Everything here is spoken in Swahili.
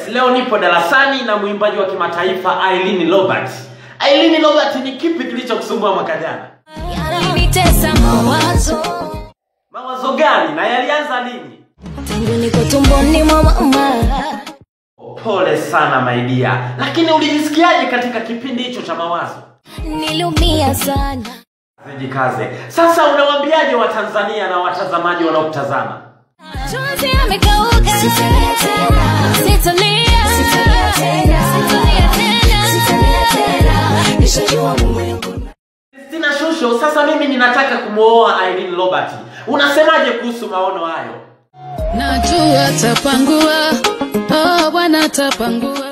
leo nipo darasani na mwimbaji wa kimataifa Aileen Robert. Aileen Robert, ni kipi kilichokusumbua mwaka jana? Yalinitesa mawazo Mawazo gani na yalianza lini? tangu niko tumboni mwa mama. Pole sana my dear, lakini ulijisikiaje katika kipindi hicho cha mawazo? Niliumia sana, Jikaze. Sasa unawaambiaje Watanzania na watazamaji wanaokutazama? machozi yamekauka, sitalia tena, sitalia, sitalia tena, sitalia tena, sitalia tena, nishajua mume wangu Christina Shusho, sasa mimi ninataka kumwoa Aileen Robert. Unasemaje kuhusu maono hayo? Najua tapangua, oh Bwana tapangua.